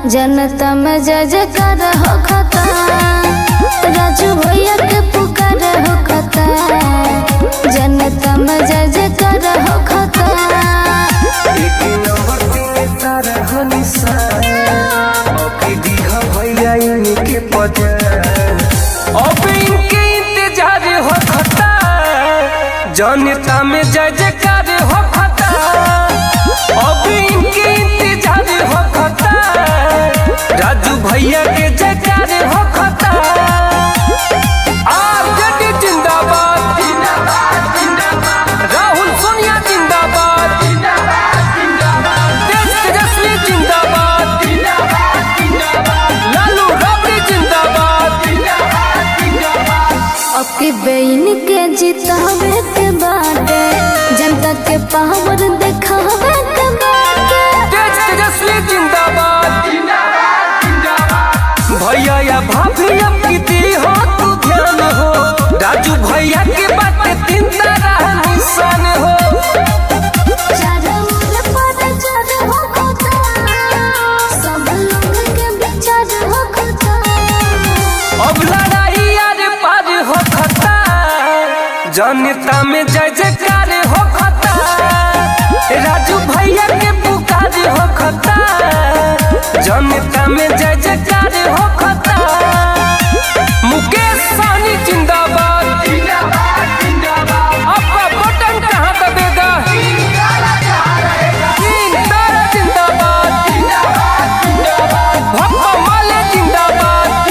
जनता में जय जयकार हो खता राजू भैया के पुकार हो खता जनता में जय जयकार हो खता एक नंबर के तारा हनिसा ओके दीहा भैया इनके पद अब इनके इंतजार हो खता जनता में जय जयकार हो खता अब इनके इंतजार हो खता राजू भैया के जयकार हो खता आरजेडी जिंदाबाद राहुल सोनिया जिंदाबाद देश तेजस्वी जिंदाबाद लालू राबड़ी जिंदाबाद अब के बेइन के जितावे के बाटे जनता के पावर दिखावे के बाटे देश तेजस्वी जिंदाबाद भैया या भाभी अब किती हो तू ध्यान हो राजू भैया के बाटे तीन तारा निशान हो चारों ओर प्रचार हो खता सब लोग के विचार हो खता अब लड़ाई यार पार हो खता जनता में जय जयकार हो खता राजू भैया के पुकार हो खता जनता में जय जयकार हो खता मुकेश सहनी जिंदाबाद आपका बटन कहाँ दबेगा तीन तारा जिंदाबाद भप्पा माले जिंदाबाद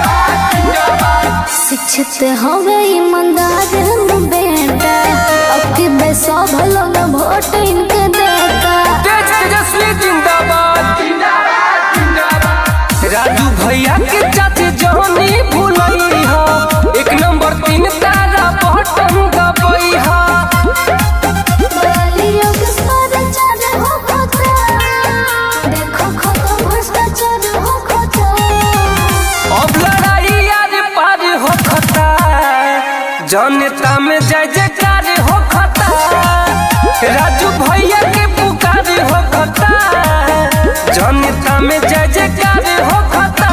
शिक्षित हो गए ईमानदार हम बेटा अब के बेसब लोग वोट इनके देता तेज तेजस्वी जिंदाबाद राजू भैया के चाचे जहनी भूलई हो एक नंबर तीन तारा बटन दबई हो गालियों के प्रचार हो खता देखो खतो भ्रष्टाचार हो खता अब लड़ाई यार पार हो खता जनता में जय जयकार हो खता राजू भैया के पुकार हो खता जनता में जय जयकार हो खता